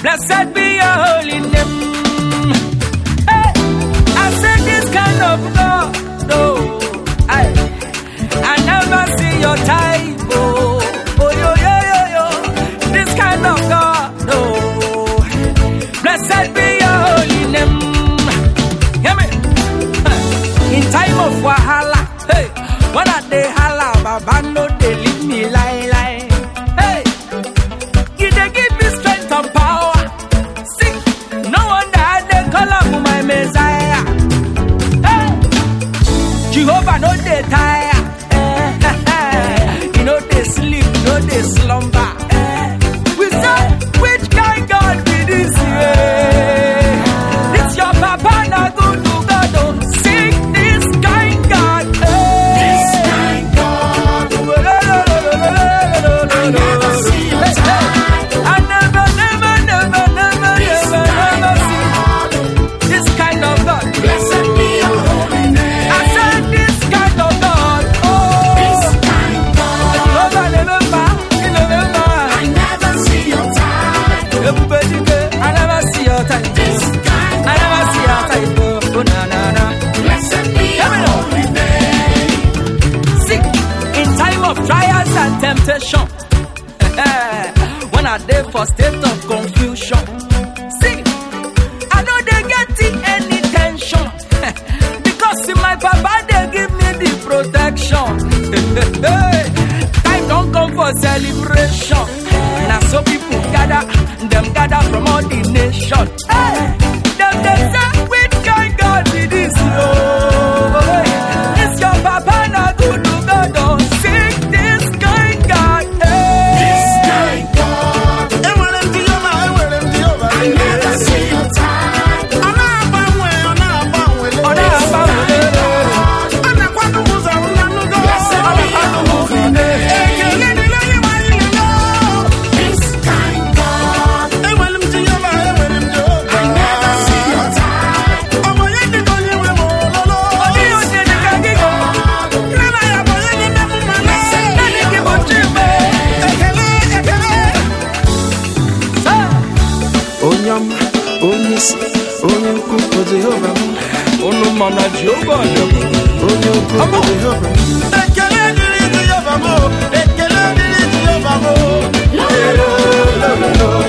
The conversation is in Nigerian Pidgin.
Blessed be your holy name. Hey, I said this kind of God, no, I, I never see your type. Oh, oh yo yo yo yo, this kind of God, no. Blessed be your holy name. Hear me? In time of wahala, hey, when I dey hala, Baba no dey leave me lie lie. Hey, you dey give me strength and power. See, no wonder I dey call am my Messiah. Hey, Jehovah no dey tire. Eh, He no dey sleep, no dey slumber. Eh, We say, which kind God be this? Yeah. This your papa na good to God. Oh, sing this kind God. Eh. This kind God, I never see your type. I never, never, never, never, This never, kind never see God, this kind of God. blessed be your holy name. I said this kind of God. This Oh, kind God, Jehovah remember, he remember. I never see your type. Everybody go, I never see your type. This kind I never see your type. Oh, na na na. blessed be your Hear me now. holy name. See, in time of trials and temptation, when I dey for state of confusion, see, I know they getting any tension because see, my papa they give me the protection. time don't come for celebration. Now so people gather, them gather from all the nation. Hey, them they say, which kind God be this? Oh, it's your papa na good to God. Oh, sing this kind God. Hey. This kind God, Enwere m Jehova, enwere m Jehova. I never see your type. Ọ na-agbanwe, ọ na-agbanwe. Ọ na-agbanwe. Ọ na-akwado ụzọ nnanugo. Blessed be your holy name. Ekele dịrị onye nwe anyị nọ. This kind God, Enwere m Jehova, enwere m Jehova. I never see your type. Ọ bụ onye dị ka onye nwe m ololo. Ọ dịghị onye dị ka gị. Nne na ya bụ onye na-eme m mmanụ. Naanị gị bụ Chime. Ekele, ekele. Say. onye ọma onye isi onye ukwu bụ jehova m Unu ma na Jehova dị onye ukwu bụ jehova m Ekele dịrị Jehova m. Ekele dịrị Jehova m. Lo, lo, lo, lo, lo, lo.